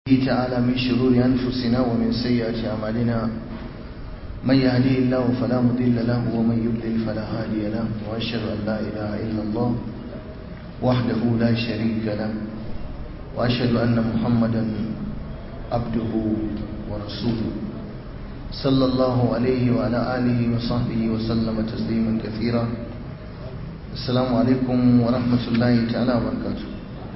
تعالى من شرور أنفسنا ومن سيئات أعمالنا من يهديه الله فلا مضل له ومن يضلل فلا هادي له وأشهد أن لا إله إلا الله وحده لا شريك له وأشهد أن محمدا عبده ورسوله صلى الله عليه وعلى آله وصحبه وسلم تسليما كثيرا السلام عليكم ورحمة الله تعالى وبركاته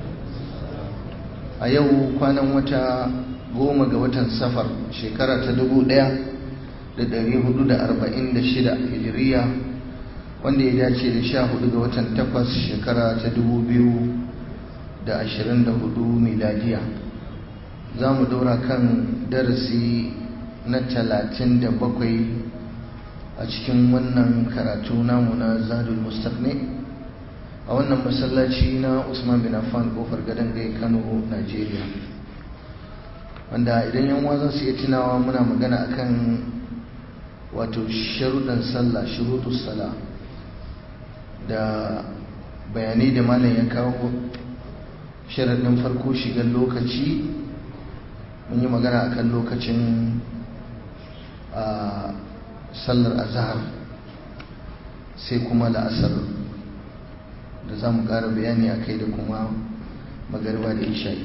a yau kwanan wata goma ga watan safar shekara ta dubu ɗaya da ɗari hudu da arba'in da shida hijiriya wanda ya dace da sha hudu ga watan takwas shekara ta dubu biyu da ashirin da hudu miladiya za mu ɗora kan darasi na talatin da bakwai a cikin wannan karatu namu na zadul mustaqni a wannan masallaci na usman bin affan kofar gadon gai kano nigeria wanda idan yan za su iya tunawa muna magana akan wato sharuɗan sallah shurutus sala da bayanai da malam ya kawo sharaɗin farko shigar lokaci mun yi magana akan lokacin a sallar azhar sai kuma la'asar da za mu ƙara bayani a kai da kuma magarba da isha'i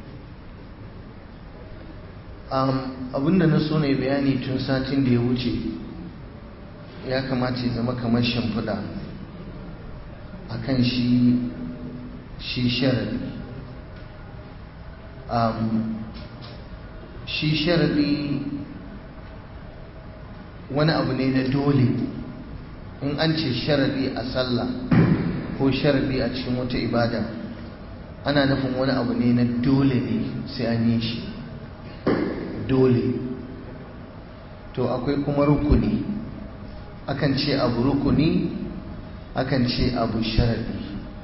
abinda na so ne bayani tun satin da ya wuce ya kamata ya zama kamar shimfiɗa a kan shi shi sharadi shi sharadi wani abu ne na dole in an ce sharadi a sallah ko sharadi a cikin wata ibada ana nufin wani abu ne na dole ne sai an yi shi dole to akwai kuma rukuni akan ce abu rukuni akan ce abu sharadi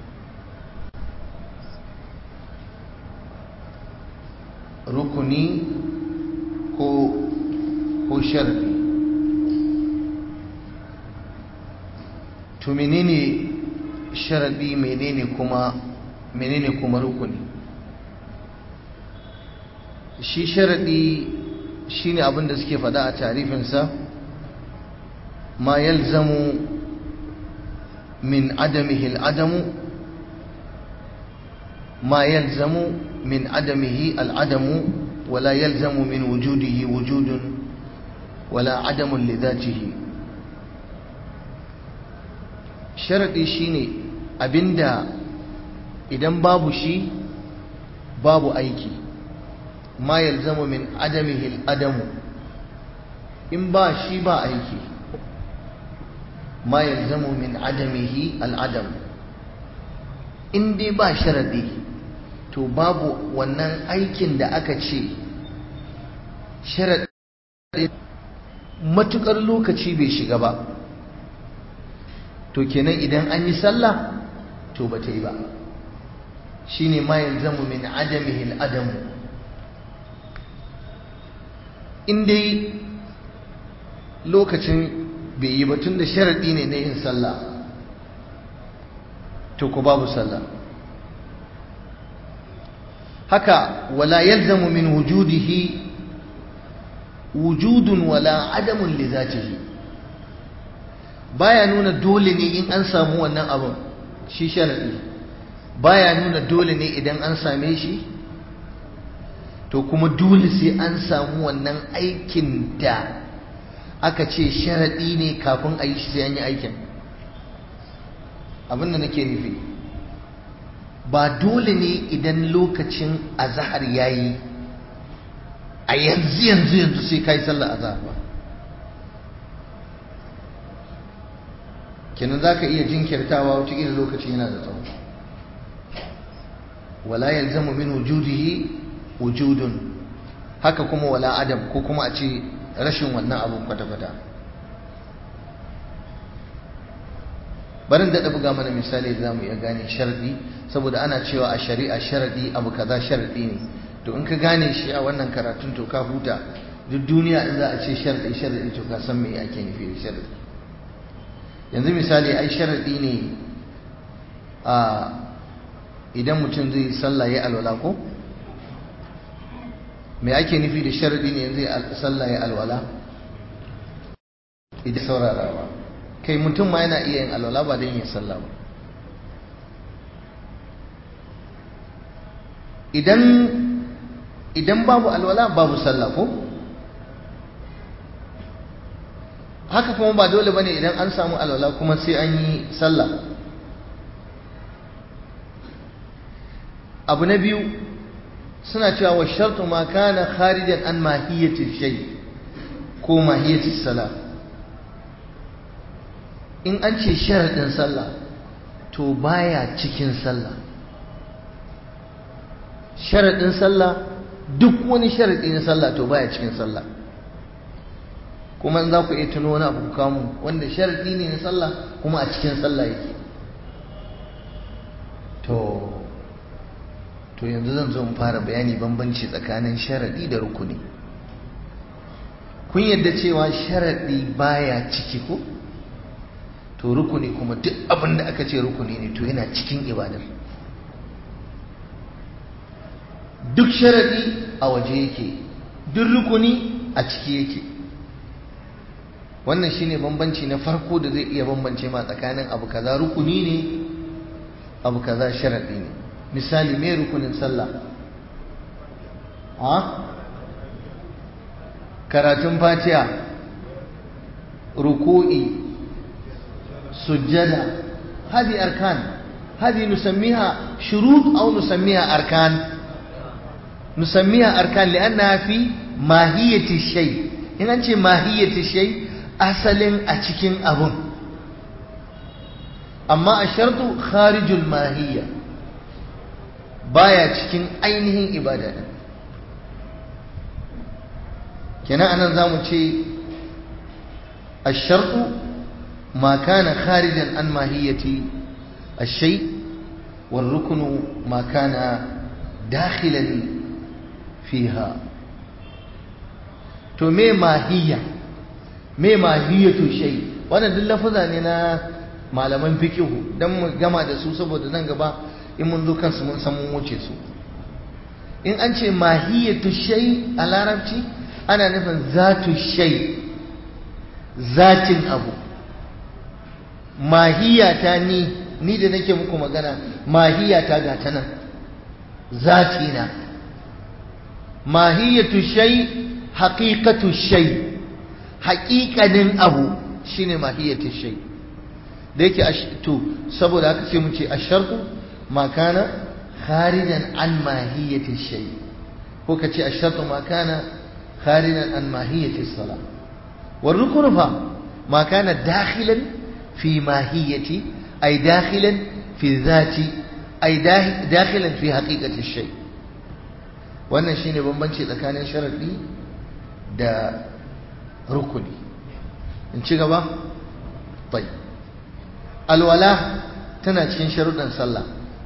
rukuni ko ko sharadi to menene sharadi menene kuma menene kuma rukuni shi sharadi shine abin da suke faɗa a tarifinsa ma yalzamu min adamihi al'adamu ma yalzamu min adamihi al'adamu wala yalzamu min wujudihi wujudun wala adamun lidatihi sharaɗi shine abinda idan babu shi babu aiki ma yalzamu min adamihi adamu in ba shi ba aiki ma yalzamu min adamihi al'adam in dai ba sharaɗi to babu wannan aikin da aka ce sharaɗi matuƙar lokaci bai shiga ba to kenan idan an yi sallah to ba ta yi ba shi ne ma yalzamu min adamihi al'adamu in dai lokacin bai yi ba tun da sharaɗi ne na yin sallah to ku babu sallah haka wala yalzamu min wujudihi wujudun wala adamun li zatihi baya nuna dole ne in an samu wannan abin shi sharadi baya nuna dole ne idan an same shi to kuma dole sai an samu wannan aikin da aka ce sharadi ne kafin a yi shi sai an yi aikin abin da nake nufi ba dole ne idan lokacin azahar yayi a yanzu yanzu yanzu sai kai sallar azahar ba kenan za ka iya jinkirtawa wataƙila lokaci yana da tsawo wala yalzamu min wujudihi wujudun haka kuma wala adam ko kuma a ce rashin wannan abun kwata-kwata barin daɗa buga mana misali za mu iya gane sharɗi saboda ana cewa a shari'a sharaɗi abu kaza sharaɗi ne to in ka gane shi a wannan karatun to ka huta duk duniya in za a ce sharaɗi sharaɗi to ka san me ake nufi da sharaɗi yanzu misali ai sharaɗi ne a idan mutum zai sallah ya alwala ko me ake nufi da sharadi ne yanzu sallah ya alwala idan saurarawa kai mutum ma yana iya yin alwala ba don yin sallah ba idan idan babu alwala babu sallah ko haka kuma ba dole bane idan an samu alwala kuma sai an yi sallah abu na biyu suna cewa wa shartu ma kana kharijan an mahiyati shay ko mahiyati salah in an ce sharadin sallah to baya cikin sallah sharadin sallah duk wani sharadi na sallah to baya cikin sallah kuma za ku iya tuno wani abu kamu wanda sharadi ne na sallah kuma a cikin sallah yake to to yanzu zan zo in fara bayani bambanci tsakanin sharadi da rukuni kun yadda cewa sharadi baya ciki ko to rukuni kuma duk abin da aka ce rukuni ne to yana cikin ibadar duk sharadi a waje yake duk rukuni a ciki yake wannan shine bambanci na farko da zai iya bambance ma tsakanin abu kaza rukuni ne abu kaza sharadi ne misali me rukunin sallah ha karatun fatiha ruku'i sujjada hadi arkan hadi nusammiha shurut aw nusammiha arkan nusammiha arkan li'annaha fi mahiyati shay in an ce mahiyati shay asalin a cikin abun amma a shartu kharijul mahiyya baya cikin ainihin ibada din kenan anan zamu ce ash-shartu ma kana kharijan an mahiyati ash-shay wal ruknu ma kana dakhilan fiha to me mahiyya me mahiyatu shay wannan duk lafaza ne na malaman fiqhu dan mu gama da su saboda nan gaba in mun zo kansu mun san mun wuce su in an ce mahiyatu shay a larabci ana nufin zatu shay zatin abu mahiyata ni ni da nake muku magana mahiyata ga ta nan zatina mahiyatu shay haqiqatu shay haƙiƙanin abu shine mahiyatu shay da yake to saboda haka sai mu ce ashartu ما كان خارجا عن ماهية الشيء هو كتي الشرط ما كان خارجا عن ماهية الصلاة والركن ما كان داخلا في ماهية أي داخلا في الذات أي داخلا في حقيقة الشيء wannan shine bambanci tsakanin sharadi da rukuni in ci gaba bai alwala tana cikin sharuɗan sallah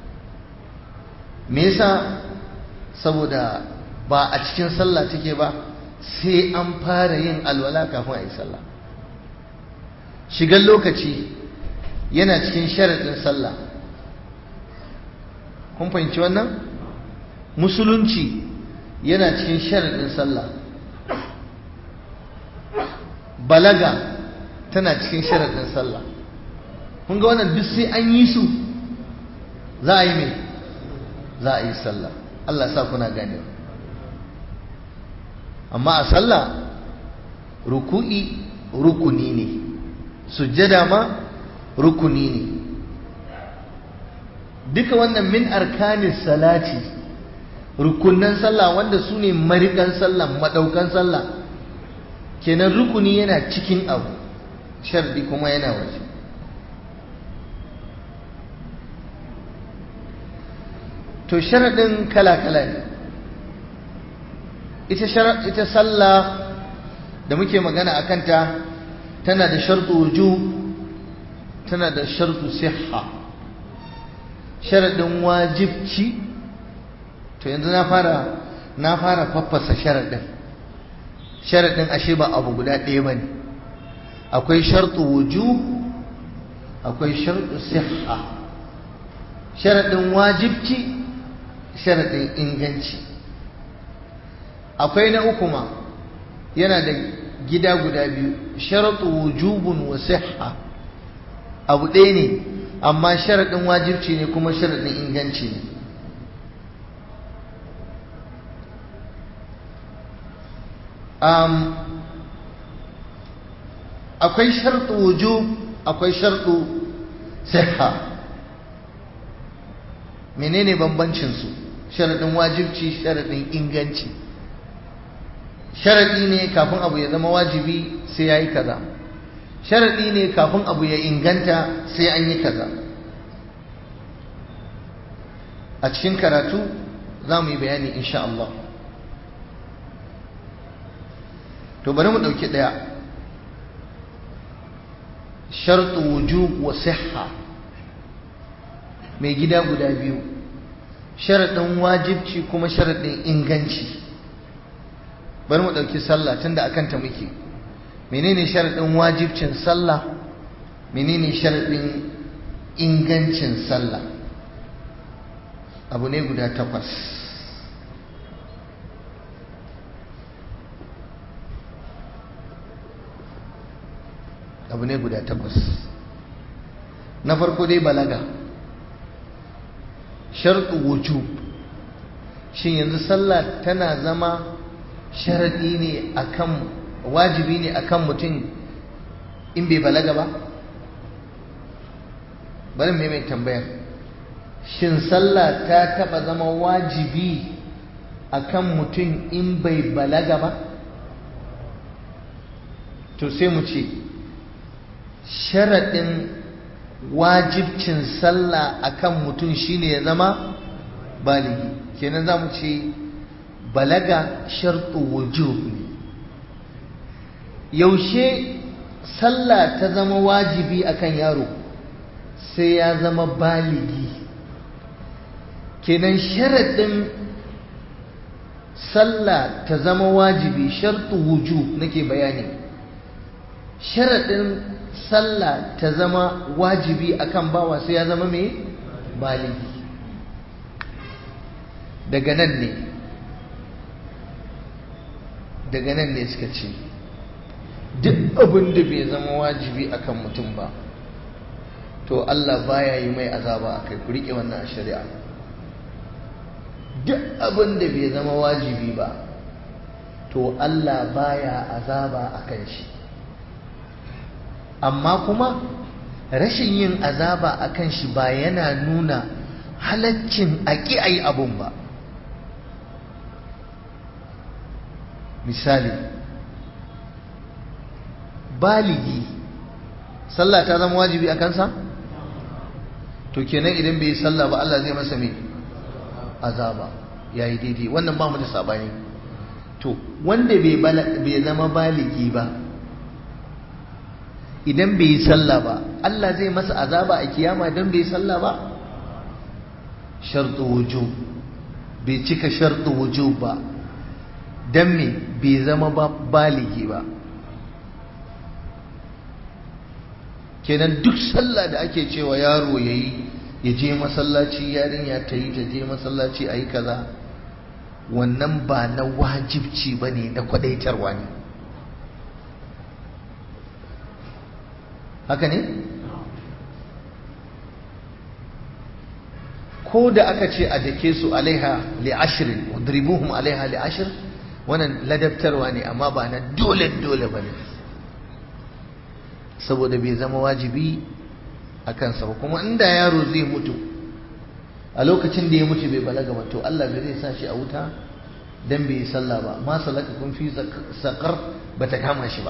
me yasa saboda ba a cikin sallah take ba sai an fara yin alwala kafin a yi sallah shigar lokaci yana cikin sharaɗin sallah kun fahimci wannan musulunci yana cikin sharaɗin sallah balaga tana cikin sharaɗin sallah kun ga wannan duk sai an yi su za a yi mai za a yi sallah Allah sa kuna gane amma a sallah ruku'i rukuni ne sujjada ma rukuni ne duka wannan min arkanis salati rukunan sallah wanda su ne marikan sallah madaukan sallah kenan rukuni yana cikin abu shardi kuma yana waje to sharaɗin kala-kala ne ita sallah da muke magana a kanta tana da sharɗu wuju tana da sharɗu siha sharaɗin wajibci to yanzu na fara na fara faffasa sharaɗin sharaɗin ashe ba abu guda ɗaya ba ne akwai sharɗu wuju akwai sharɗu siha sharaɗin wajibci sharaɗin inganci akwai na uku ma yana da gida guda biyu sharatu wujubun wa sihha abu ɗaya ne amma sharaɗin wajibci ne kuma sharaɗin inganci ne um, akwai sharɗu wujub akwai sharɗu sihha menene bambancinsu sharaɗin wajibci sharaɗin inganci sharaɗi ne kafin abu ya zama wajibi sai ya yi kaza sharaɗi ne kafin abu ya inganta sai an yi kaza a cikin karatu za mu yi bayani insha Allah to bari mu ɗauki ɗaya sharɗu wujub wa sihha mai gida guda biyu sharaɗin wajibci kuma sharaɗin inganci bari mu ɗauki sallah tunda akan ta muke menene sharaɗin wajibcin sallah menene sharaɗin ingancin sallah abu ne guda takwas abu ne guda takwas na farko dai balaga sharɗu wujub shin yanzu sallah tana zama sharaɗi ne akan wajibi ne akan mutum in bai balaga ba bari mai mai tambayar shin sallah ta taɓa zama wajibi akan mutum in bai balaga ba to sai mu ce sharaɗin wajibcin sallah akan mutum shine ya zama baligi kenan za mu ce balaga shartu wujub ne yaushe sallah ta zama wajibi akan yaro sai ya zama baligi kenan sharaɗin sallah ta zama wajibi shartu wujub nake bayani sharaɗin sallah ta zama wajibi akan bawa sai ya zama mai baligi daga nan ne daga nan ne suka ce duk abin da bai zama wajibi akan mutum ba to Allah baya yi mai azaba a kai ku riƙe wannan a shari'a duk abin da bai zama wajibi ba to Allah baya azaba a kan shi amma kuma rashin yin azaba a kan shi ba yana nuna halaccin a ƙi a yi abun ba misali baligi sallah ta zama wajibi a kansa to kenan idan bai yi sallah ba Allah zai masa mai azaba ya yi daidai wannan ba mu da sabani to wanda bai zama baligi ba idan bai yi sallah ba Allah zai masa azaba a kiyama idan bai yi sallah ba shartu wujub bai cika shartu wujub ba dan me bai zama ba baligi ba kenan duk sallah da ake cewa yaro yayi ya je masallaci yarinya ta yi ta je masallaci a yi kaza wannan ba na wajibci ba ne na kwadaitarwa ne haka ne ko da aka ce a dake su alaiha li ashirin udribuhum alaiha li ashir wannan ladabtarwa ne amma ba na dole dole ba ne saboda bai zama wajibi a kansa ba kuma inda yaro zai mutu a lokacin da ya mutu bai balaga ba to Allah bai zai sa shi a wuta dan bai yi sallah ba ma salaka kun fi saqar bata kama shi ba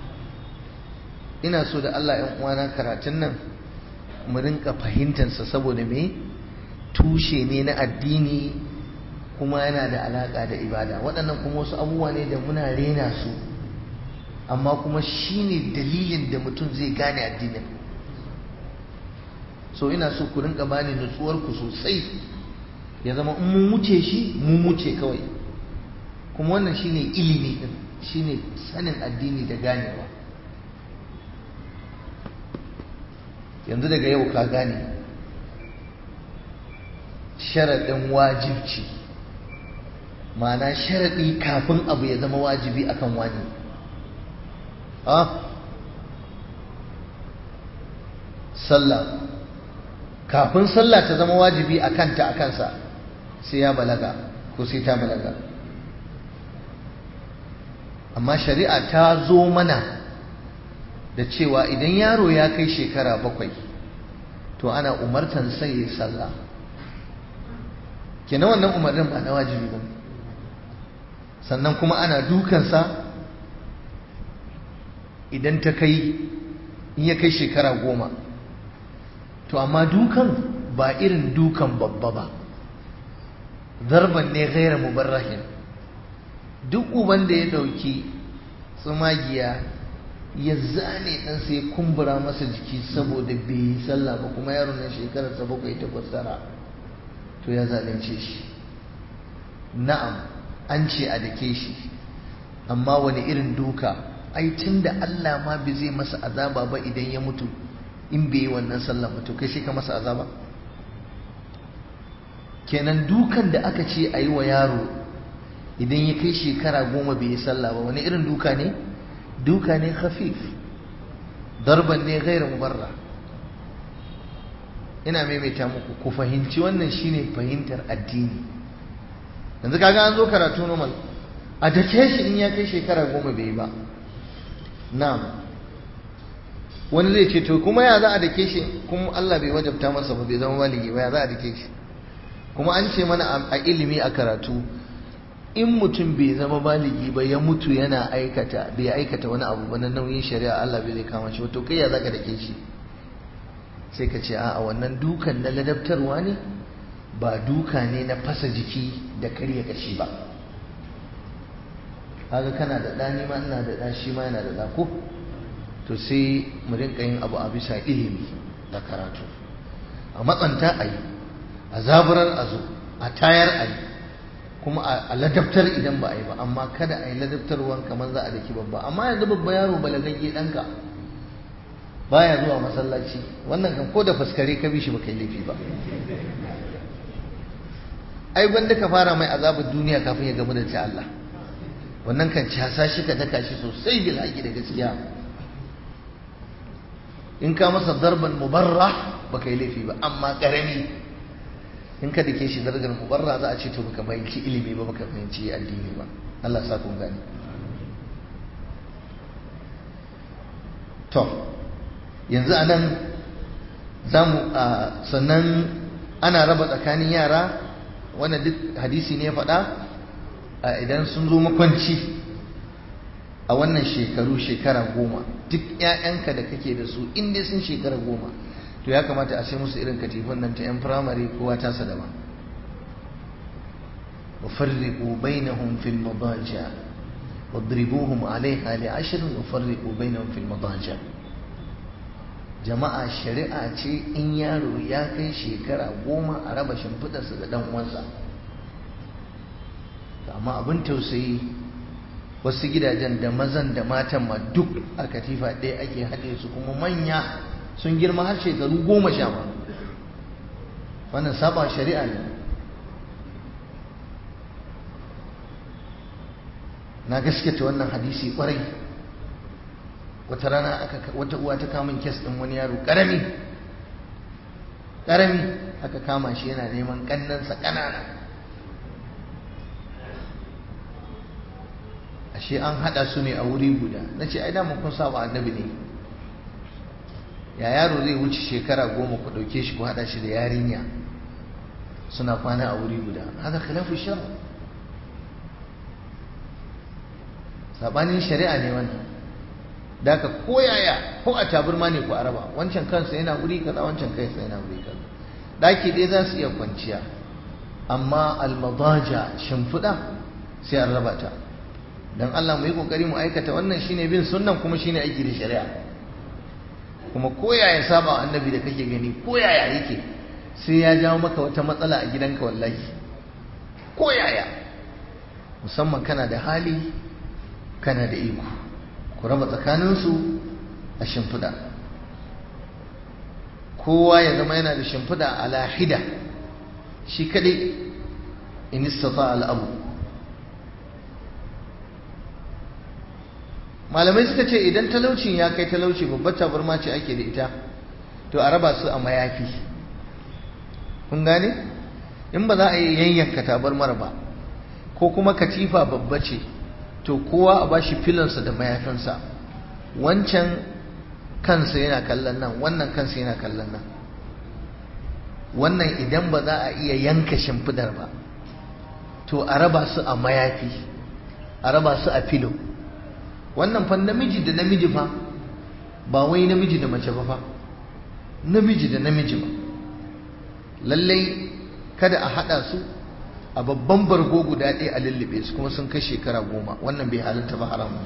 ina so da Allah ‘yan uwana karatun nan mu rinka fahimtansa saboda me tushe ne na addini kuma yana da alaƙa da ibada waɗannan kuma wasu abubuwa ne da muna rena su amma kuma shi ne dalilin da mutum zai gane addinin so ina so ku rinka bani nutsuwarku sosai ya zama in mun wuce shi mun wuce kawai kuma wannan shine ilimi din shine sanin addini da ganewa yanzu daga yau ka gane sharaɗin wajibci ma'ana sharaɗi kafin abu ya zama wajibi akan wani sallah kafin sallah ta zama wajibi a kanta a kansa sai ya balaga ko sai ta balaga amma shari'a ta zo mana da cewa idan yaro ya kai shekara bakwai to ana umartan sai ya sallah kenan wannan umarnin ba na wajibi ba sannan kuma ana dukansa idan ta kai in ya kai shekara goma to amma dukan ba irin dukan babba ba zarban ne gaira mubarrahin duk uban da ya ɗauki tsumagiya ya zane ɗansa ya kumbura masa jiki saboda bai yi sallah ba kuma yaron nan shekararsa bakwai takwas tara to ya zalunce shi na'am an ce a dake shi amma wani irin duka ai tun da Allah ma bai zai masa azaba ba idan ya mutu in bai yi wannan sallah ba to kai shi ka masa azaba kenan dukan da aka ce a yi wa yaro idan ya kai shekara goma bai yi sallah ba wani irin duka ne duka ne khafif darban ne gaira mubarra ina maimaita muku ku fahimci wannan shine fahimtar addini yanzu kaga an zo karatu normal a dake shi in ya kai shekara goma bai yi ba na'am wani zai ce to kuma ya za a dake shi kuma Allah bai wajabta masa ba bai zama baligi ba ya za a dake shi kuma an ce mana a ilimi a karatu in mutum bai zama baligi ba ya mutu yana aikata bai aikata wani abu ba na nauyin shari'a Allah bai zai kama shi to kai ya zaka dake shi sai ka ce a wannan dukan na ladabtarwa ne ba duka ne na fasa jiki da karya kashi ba kaga kana da ɗa ma ina da ɗa shi ma yana da ɗa ko to sai mu rinka yin abu a bisa ilimi da karatu a matsanta a yi a zaburar a zo a tayar a yi kuma a ladabtar idan ba a yi ba amma kada a yi ladabtarwan kamar za a daki babba amma yanzu babba yaro balagagge ɗanka baya zuwa masallaci wannan kan ko da faskare ka bi shi baka yi laifi ba ai gwanda ka fara mai azabar duniya kafin ya gamu da ta Allah wannan kan casa shi ka daka shi sosai bil haƙi da gaskiya in ka masa darban mubarra baka yi laifi ba amma karami in ka dake shi darajar mubarra za a ce to baka fahimci ilimi ba baka fahimci addini ba Allah sa kun gani to yanzu anan zamu sannan ana raba tsakanin yara wannan duk hadisi ne ya faɗa idan sun zo makwanci a wannan shekaru shekara goma duk 'ya'yanka da kake da su inda sun shekara goma to ya kamata a sai musu irin katifin nan ta 'yan firamare kowa ta sadama وفرقوا بينهم في المضاجع واضربوهم عليها لعشر وفرقوا بينهم في المضاجع jama'a shari'a ce in yaro ya kai shekara goma a raba shimfidarsa da dan uwansa amma abin tausayi wasu gidajen da mazan da matan ma duk a katifa ɗaya ake haɗe su kuma manya sun girma har shekaru goma sha ma wannan saba shari'a ne na gaskata wannan hadisi kwarai wata rana aka wata uwa ta kama kes ɗin wani yaro ƙarami ƙarami aka kama shi yana neman ƙannansa ƙanana ashe an haɗa su ne a wuri guda na ce ai dama kun saba annabi ne ya yaro zai wuce shekara goma ku ɗauke shi ku haɗa shi da yarinya suna kwana a wuri guda haka khilafu shar sabanin shari'a ne wannan da ka koyaya ko a taburma ne ku araba wancan kansa yana wuri kaza wancan kansa yana wuri kaza daki ɗaya za su iya kwanciya amma almadaja shimfiɗa sai an raba ta dan Allah mu yi kokari mu aikata wannan shine bin sunnan kuma shine aiki da shari'a kuma koyaya saba annabi da kake gani koyaya yake sai ya jawo maka wata matsala a gidanka wallahi koyaya musamman kana da hali kana da iko ku raba tsakaninsu a shimfiɗa kowa ya zama yana da shimfiɗa a lahida shi kaɗai in istata al'abu malamai suka ce idan talaucin ya kai talauci babbar tabarma ce ake da ita to a raba su a mayafi kun gane in ba za a yi yanyanka tabarmar ba ko kuma katifa babba ce to kowa a bashi filansa da mayafinsa wancan kansa yana kallon nan wannan kansa yana kallon nan wannan idan ba za a iya yanka shimfidar ba to a raba su a mayafi a raba su a filo wannan fa namiji da namiji fa ba wai namiji da mace ba fa namiji da namiji ba lallai kada a hada su a babban bargo guda ɗaya a lullube su kuma sun kai shekara goma wannan bai halatta ba haramun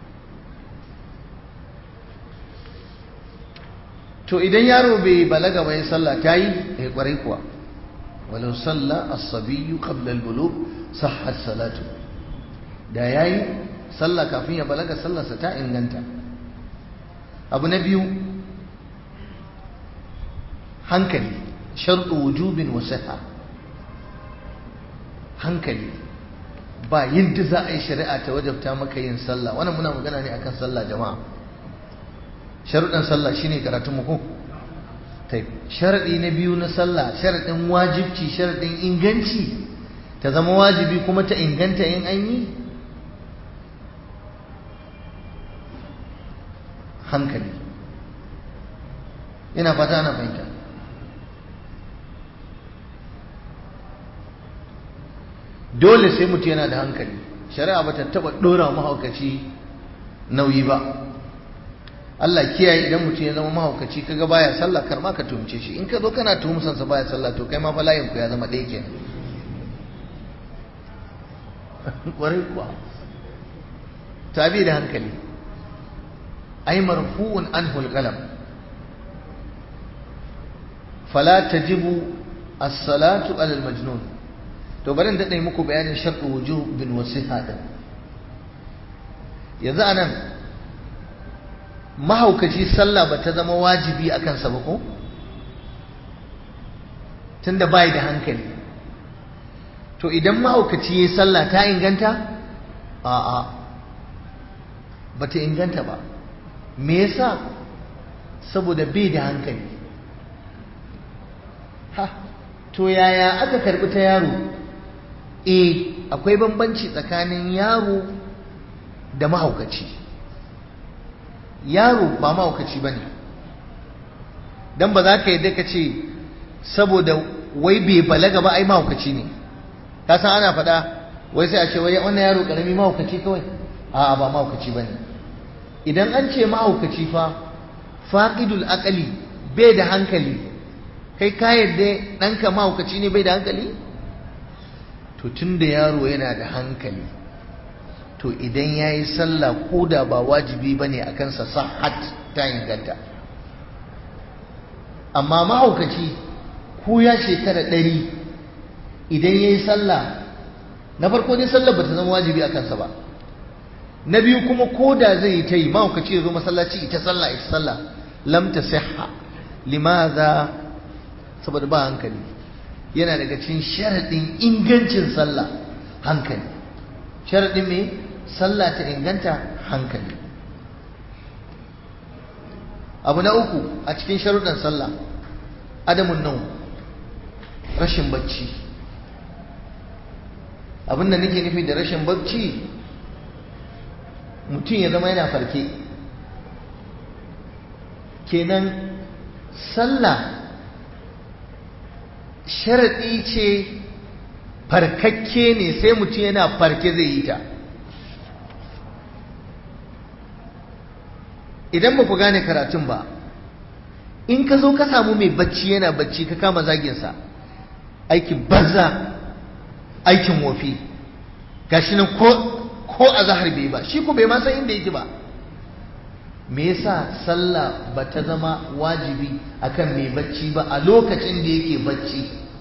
to idan yaro bai balaga bai sallah ta yi ya kwarai kuwa walau sallah as-sabiyyu qabla al-bulugh sahhat salatu da yayi sallah kafin ya balaga sallarsa ta inganta abu na biyu hankali shartu wujubin wa sihha hankali ba yadda za a yi shari'a ta wajabta maka yin sallah wannan muna magana ne akan sallah jama'a sharuɗan sallah shine karatun mu ko sharaɗi na biyu na sallah sharaɗin wajibci sharaɗin inganci ta zama wajibi kuma ta inganta in an yi hankali ina fata ana fahimta dole sai mutum yana da hankali shari'a ba ta taɓa ɗora mahaukaci nauyi ba Allah kiyaye idan mutum ya zama mahaukaci kaga baya sallah kar ma ka tumce shi in ka zo kana tuhumsan sa baya sallah to kai ma fa layin ku ya zama ɗaya kenan kwarai kuwa tabi da hankali ai marfu'un anhu al-qalam fala tajibu as-salatu ala al-majnun to bari in dade muku bayanin shartu wujub bin wasiha din yanzu anan mahaukaci sallah ba ta zama wajibi a kansa ba ko tunda bai da hankali to idan mahaukaci ya sallah ta inganta a'a ba ta inganta ba me yasa saboda bai da hankali ha to yaya aka karbi ta yaro eh akwai bambanci tsakanin yaro da mahaukaci yaro ba mahaukaci ba ne don ba za ka yi ka ce saboda wai bai balaga ba ai mahaukaci ne ka san ana faɗa wai sai a ce wai wannan yaro ƙarami mahaukaci kawai a'a ba mahaukaci ba ne idan an ce mahaukaci fa faƙidul aƙali bai da hankali kai ka yadda ɗanka mahaukaci ne bai da hankali to tun da yaro yana da hankali to idan ya yi sallah ko da ba wajibi ba ne a kansa sahat ta inganta amma mahaukaci ko ya shekara ɗari idan ya yi sallah na farko dai sallah ba ta zama wajibi a kansa ba na biyu kuma ko da zai yi ta yi mahaukaci ya zo masallaci ita sallah ita sallah lam ta sihha limaza saboda ba hankali yana daga cikin sharaɗin ingancin sallah hankali sharaɗin me sallah ta inganta hankali abu na uku a cikin sharuɗan sallah adamun nau rashin bacci abin da nake nufi da rashin bacci mutum ya zama yana farke kenan sallah sharaɗi ce farkakke ne sai mutum yana farke zai yi ta idan ba ku gane karatun ba in ka zo ka samu mai bacci yana bacci ka kama zaginsa aikin banza aikin wofi gashi nan ko ko a zahar bai ba shi ko bai ma san inda yake ba me yasa sallah ba ta zama wajibi akan mai bacci ba a lokacin da yake bacci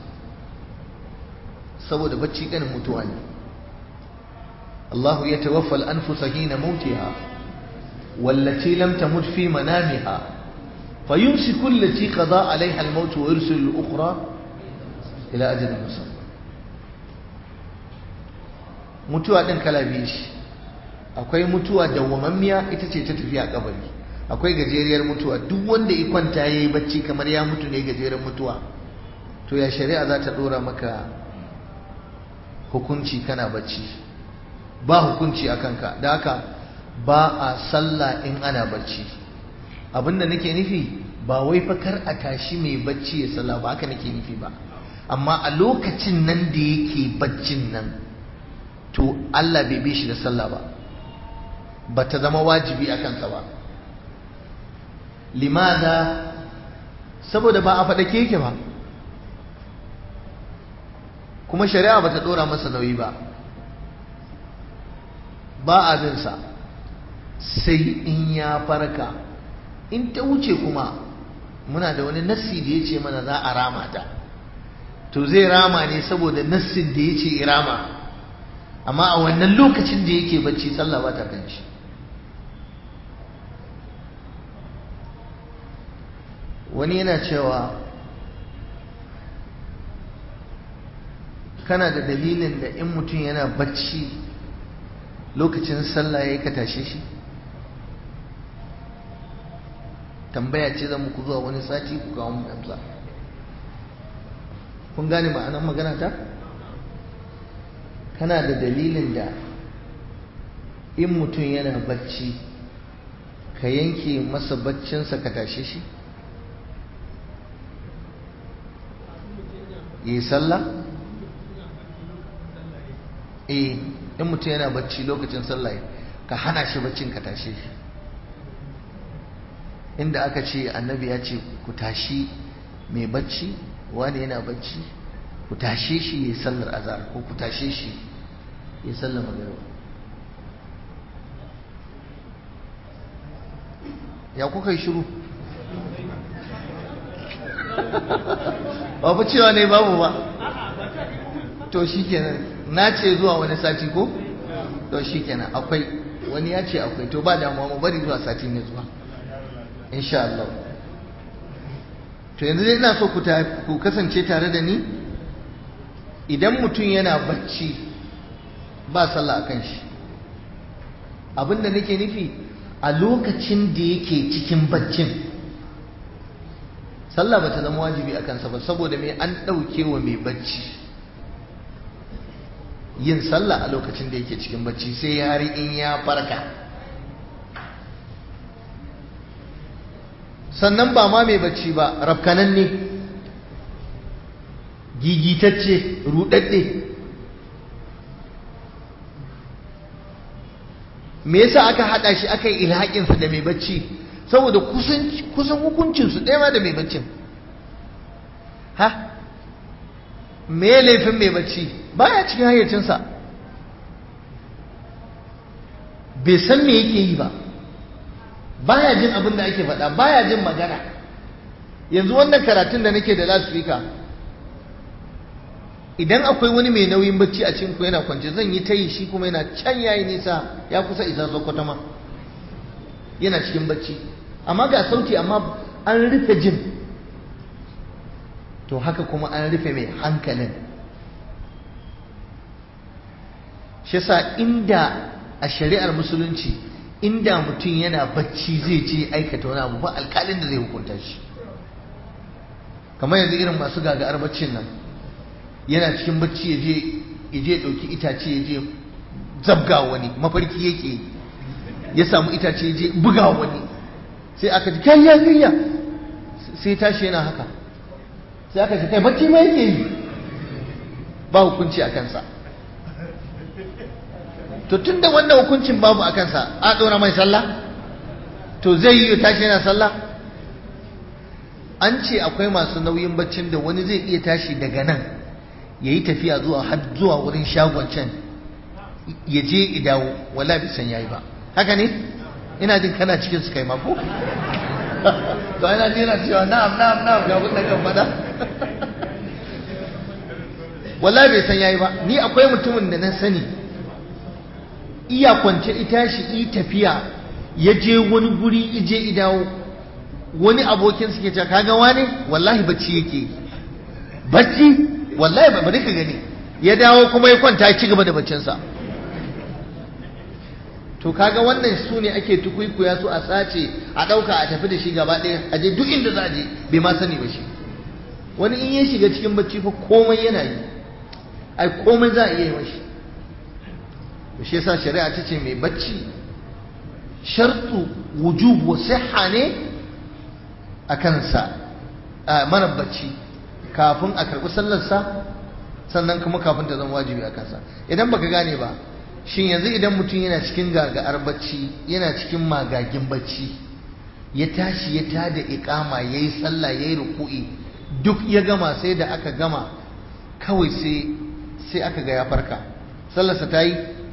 saboda bacci kanin mutuwa ne Allahu ya tawaffal anfusa hina mautiha wallati lam tamut fi manamiha fayumsiku allati qada alaiha al-maut wa yursilu al-ukhra ila ajalin musamma mutuwa din kala biyu shi akwai mutuwa dawwamammiya ita ce ta tafiya kabari akwai gajeriyar mutuwa duk wanda ya kwanta ya yi bacci kamar ya mutu ne gajeren mutuwa to ya shari'a za ta dora maka hukunci kana bacci ba hukunci a kanka da haka ba a sallah in ana bacci abinda nake nufi ba wai fa kar a tashi mai bacci ya sallah ba haka nake nufi ba amma a lokacin nan da yake baccin nan to Allah bai bi shi da sallah ba ba ta zama wajibi a kansa ba limada saboda ba a faɗake yake ba kuma shari'a ba ta ɗora masa nauyi ba ba abinsa sai in ya farka in ta wuce kuma muna da wani nassi da ya ce mana za a rama ta to zai rama ne saboda nassin da ya ce irama amma a wannan lokacin da yake bacci sallah ba ta kan shi wani yana cewa kana da dalilin da in mutum yana bacci lokacin sallah ya yi ka tashe shi tambaya ce zan muku zuwa wani sati ku kawo mu amsa kun gane ma'anar magana ta kana da dalilin da in mutum yana bacci ka yanke masa baccinsa ka tashe shi yi sallah eh in mutum yana bacci lokacin sallah ka hana shi baccin ka tashe shi inda aka ce annabi ya ce ku tashi mai bacci wani yana bacci ku tashe shi ya sallar azhar ko ku tashe shi ya sallar magariba ya kuka yi shiru ba cewa ne babu ba to shi kenan na ce zuwa wani sati ko to shi kenan akwai wani ya ce akwai to ba damuwa mu bari zuwa sati ne zuwa insha Allah to yanzu dai ina so ku kasance tare da ni idan mutum yana bacci ba sallah akan shi abinda nake nufi a lokacin da yake cikin baccin sallah ba ta zama wajibi a kansa ba saboda mai an ɗauke wa mai bacci yin sallah a lokacin da yake cikin bacci sai har in ya farka sannan ba ma mai bacci ba rafkanan ne gigitacce rudadde me yasa aka hada shi aka yi ilhaƙinsa da mai bacci saboda kusan hukuncinsu ɗaya ma da mai baccin ha me laifin mai bacci baya cikin hayyacinsa bai san me yake yi ba baya jin abin da ake faɗa baya jin magana yanzu wannan karatun da nake da lasfika idan akwai wani mai nauyin bacci a cikin ku yana kwance zan yi tayi shi kuma yana can yayi nisa ya kusa isa sokoto ma yana cikin bacci amma ga sauti amma an rufe jin to haka kuma an rufe mai hankalin shi yasa inda a shari'ar musulunci inda mutum yana bacci zai je aikata wani abu ba alkalin da zai hukunta shi kamar yanzu irin masu gaga'ar baccin nan yana cikin bacci ya je ya je ɗauki itace ya je zabga wani mafarki yake ya samu itace ya je buga wani sai aka ji kai ya gayya sai tashi yana haka sai aka ji kai bacci ma yake yi ba hukunci a kansa to tun da wannan hukuncin babu a kansa a ɗora mai sallah to zai yi tashi yana sallah an ce akwai masu nauyin baccin da wani zai iya tashi daga nan ya yi tafiya zuwa har zuwa wurin shagon can ya je idawo wala bai san yayi ba haka ne ina jin kana cikin su kai ma ko to ina jin yana cewa na'am na'am na'am ga abin da kan faɗa wala bai san yayi ba ni akwai mutumin da na sani iya kwance ita shi yi tafiya ya je wani guri ije idawo wani abokin suke cewa kaga wani wallahi bacci yake bacci wallahi ba bari ka gani ya dawo kuma ya kwanta ya ci gaba da baccinsa to kaga wannan su ne ake tukuikuya su a sace a ɗauka a tafi da shi gaba ɗaya a je duk inda za a je bai ma sani ba shi wani in ya shiga cikin bacci fa komai yana yi ai komai za a iya yi mashi shi yasa shari'a ta ce mai bacci shartu wujub wa sihha ne a kansa mara bacci kafin a karɓi sallarsa sannan kuma kafin ta zama wajibi a kansa idan baka gane ba shin yanzu idan mutum yana cikin gaga'ar bacci yana cikin magagin bacci ya tashi ya tada iqama yayi sallah yayi ruku'i duk ya gama sai da aka gama kawai sai sai aka ga ya farka sallarsa ta yi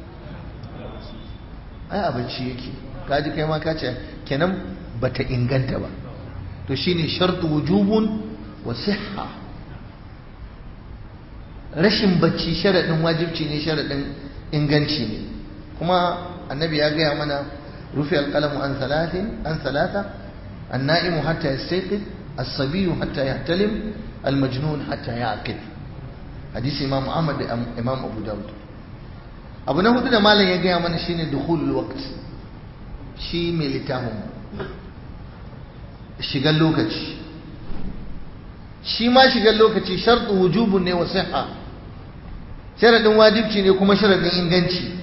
ai a bacci yake kaji kai ma ka ce kenan bata inganta ba to shine shartu wujubun wa sihha rashin bacci sharadin wajibci ne sharadin inganci ne kuma annabi ya gaya mana rufe alqalamu an salatin an salata an-na'imu hatta yastayqid as-sabiyyu hatta yahtalim al-majnun hatta yaqid hadisi imam Ahmad da imam Abu Dawud abu na hudu da malam ya gaya mana shine dukhulul waqt shi mai littafin shigar lokaci shi ma shigar lokaci sharɗu wujubun ne wa siha sharaɗin wajibci ne kuma sharaɗin inganci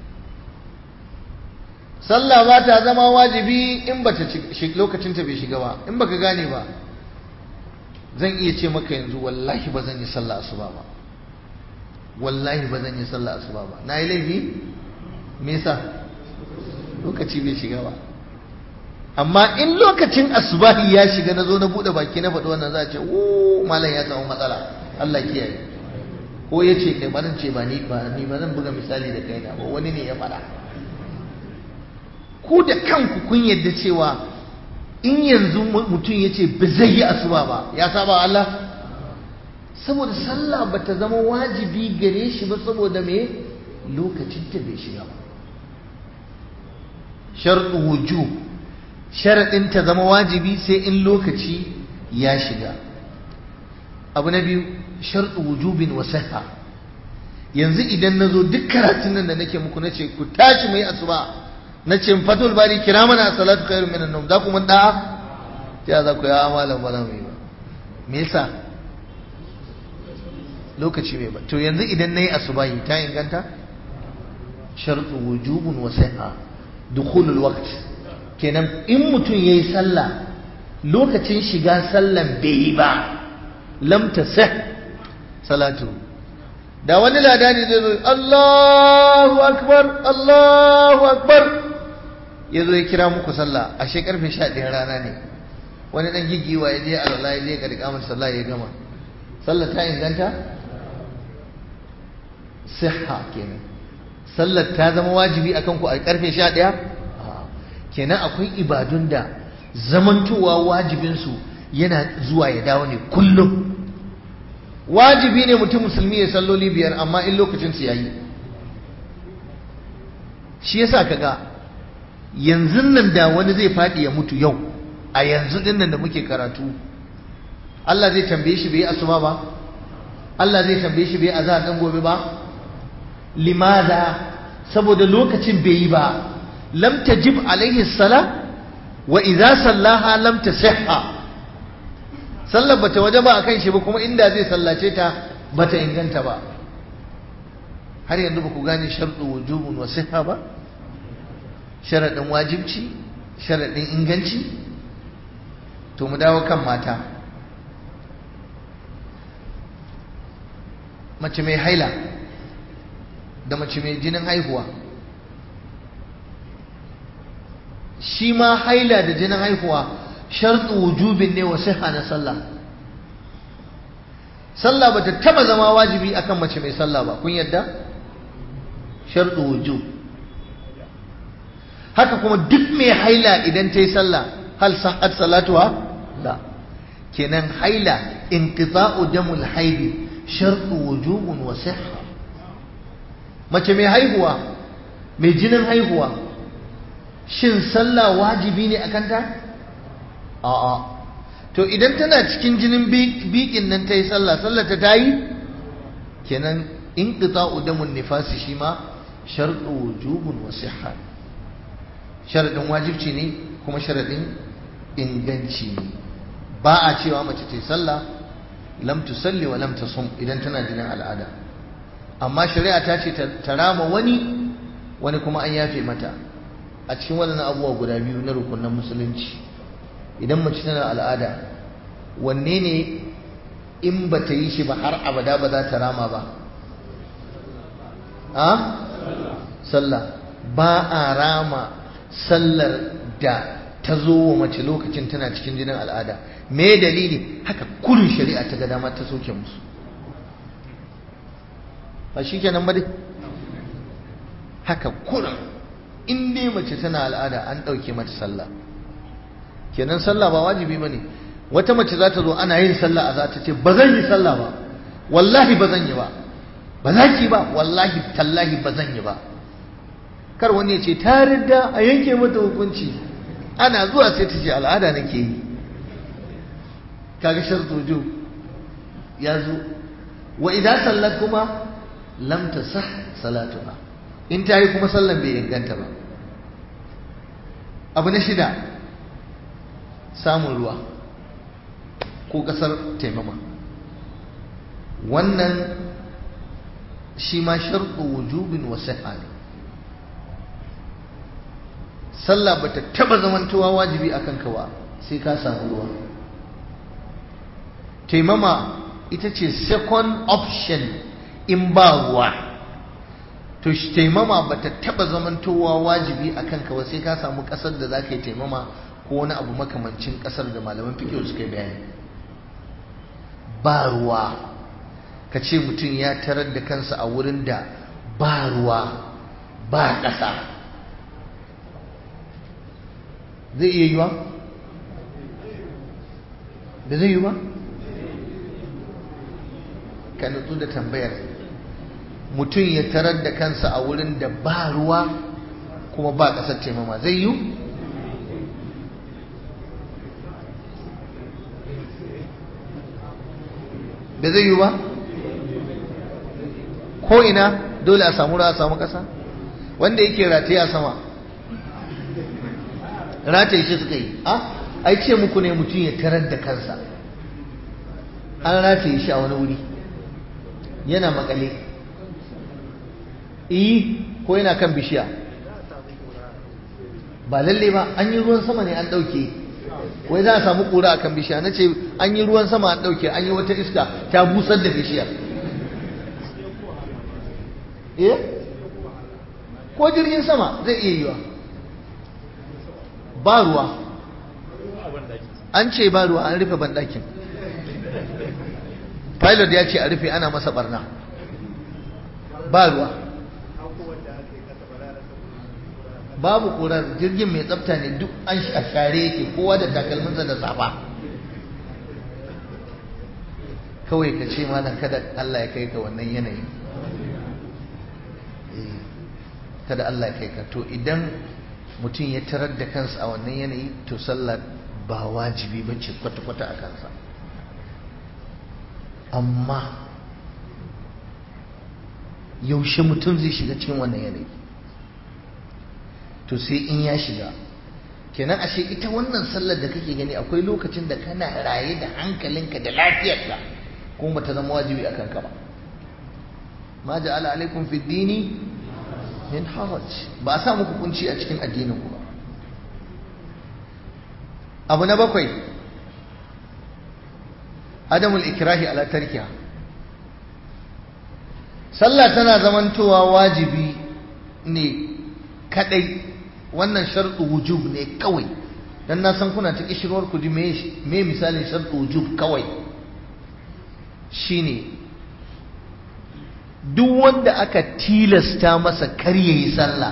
sallah ba ta zama wajibi in ba lokacinta bai shiga ba in baka gane ba zan iya ce maka yanzu wallahi ba zan yi sallah asuba ba wallahi ba zan yi sallah asuba ba na yi laifi me yasa lokaci bai shiga ba amma in lokacin asubahi ya shiga na zo na buɗe baki na faɗi wannan za a ce o malam ya samu matsala Allah kiyaye ko ya ce kai barin ce ba ni ba ni ba zan buga misali da kaina ba wani ne ya faɗa ku da kanku kun yadda cewa in yanzu mutum ya ce ba zai yi asuba ba ya saba Allah saboda sallah ba ta zama wajibi gare shi ba saboda me lokacin ta bai shiga ba sharɗu wujub sharaɗin ta zama wajibi sai in lokaci ya shiga abu na biyu sharɗu wujubin wa sihha yanzu idan na zo duk karatun nan da nake muku na ce ku tashi mai asuba na ce fatul bari kira mana salatu khairu minan nawm za ku mun da'a ta za ku ya amalan ba za mu yi ba me yasa lokaci mai ba to yanzu idan nayi asubahi ta inganta sharɗu wujubun wa sihha dukhulul waqt kenan in mutum yayi sallah lokacin shiga sallan bai yi ba lam tasih salatu da wani ladani zai zo Allahu akbar Allahu akbar ya zo ya kira muku sallah ashe karfe 11 rana ne wani dan gigiwa ya je alwala ya je ga rikamar sallah ya gama sallah ta inganta sihha kenan sallar ta zama wajibi akan ku a karfe 11 kenan akwai ibadun da zamantowa wajibinsu yana zuwa ya dawo ne kullum wajibi ne mutum musulmi ya salloli biyar amma in lokacinsu ya yi shi yasa kaga yanzu nan da wani zai faɗi ya mutu yau a yanzu din nan da muke karatu Allah zai tambaye shi bai asuba ba Allah zai tambaye shi bai azhar dan gobe ba limaza saboda lokacin bai yi ba lam tajib alaihi sala wa idza sallaha lam tasihha sallar bata waje ba akan shi ba kuma inda zai sallace ta bata inganta ba har yanzu ba ku gane sharɗu wujubun wa sihha ba sharaɗin wajibci sharaɗin inganci to mu dawo kan mata mace mai haila da mace mai jinin haihuwa shi ma haila da jinin haihuwa sharɗu wujubin ne wa siha na sallah sallah bata taba zama wajibi akan mace mai sallah ba kun yadda sharɗu wujub haka kuma duk mai haila idan ta yi sallah hal sahhat salatuha la kenan haila inqita'u damul haidi sharɗu wujubun wa sihha mace mai haihuwa mai jinin haihuwa shin sallah wajibi ne akan ta a'a to idan tana cikin jinin bikin nan ta yi sallah sallah ta ta yi kenan in qita'u damun nifasi shi ma sharɗu wujubun wa sihha sharaɗin wajibci ne kuma sharaɗin inganci ne ba a cewa mace ta yi sallah lam tusalli wa lam tasum idan tana jinin al'ada amma shari'a ta ce ta rama wani wani kuma an yafe mata a cikin waɗannan abubuwa guda biyu na rukunan musulunci idan mace tana al'ada wanne ne in ba ta yi shi ba har abada ba za ta rama ba a sallah ba a rama sallar da ta zo wa mace lokacin tana cikin jinin al'ada me dalili haka kurin shari'a ta ga dama ta soke musu ba shi kenan ba dai haka kurin in dai mace tana al'ada an ɗauke mata sallah kenan sallah ba wajibi ba ne wata mace za ta zo ana yin sallah a za ta ce ba zan yi sallah ba wallahi ba zan yi ba ba za ki ba wallahi tallahi ba zan yi ba kar wani ya ce ta ridda a yanke mata hukunci ana zuwa sai ta ce al'ada nake yi kaga shartojo ya zo wa idan sallar kuma lam tasah salatuha in ta yi kuma sallan bai inganta ba abu na shida samun ruwa ko kasar taimama wannan shi ma sharɗu wujubin wa ne sallah bata taba zamantowa wajibi akan ka ba sai ka samu ruwa taimama ita ce second option in ba ruwa to shi taimama bata taba zamantowa wajibi akan ka ba sai ka samu kasar da za ka yi taimama ko wani abu makamancin kasar da malaman fikiyo suka yi bayani ba ruwa ka ce mutum ya tarar da kansa a wurin da ba ruwa ba ƙasa zai iya yiwa? da zai yi ba? ka nutsu da tambayar mutum ya tarar da kansa a wurin da ba ruwa kuma ba ƙasar taimama zai yi? da zai yi ba? ko ina dole a samu ruwa a samu ƙasa wanda yake rataye a sama rataye shi suka yi a ai ce muku ne mutum ya tarar da kansa an rataye shi a wani wuri yana makale iyi ko yana kan bishiya ba lalle ba an yi ruwan sama ne an ɗauke wai za a samu ƙura a kan bishiya na ce an yi ruwan sama an ɗauke an yi wata iska ta busar da bishiyar eh ko jirgin sama zai iya yiwa ba ruwa an ce ba ruwa an rufe banɗakin pilot ya ce a rufe ana masa barna ba ruwa babu ƙurar jirgin mai tsafta ne duk an share yake kowa da takalminsa da safa kawai ka ce malam kada Allah ya kai ka wannan yanayi kada Allah ya kai ka to idan mutum ya tarar da kansa a wannan yanayi to sallah ba wajibi ba ce kwata-kwata a kansa amma yaushe mutum zai shiga cikin wannan yanayi to sai in ya shiga kenan ashe ita wannan sallar da kake gani akwai lokacin da kana raye da hankalinka da lafiyarka kuma ba ta zama wajibi a kanka ba ma ja'ala alaikum fi dini min haraj ba a sa muku kunci a cikin addinin ku ba abu na bakwai adamul ikrahi ala tarkiha sallah tana zamantowa wajibi ne kadai wannan sharɗu wujub ne kawai dan na san kuna ta kishirwar ku ji me misalin sharɗu wujub kawai shine duk wanda aka tilasta masa kar yayi sallah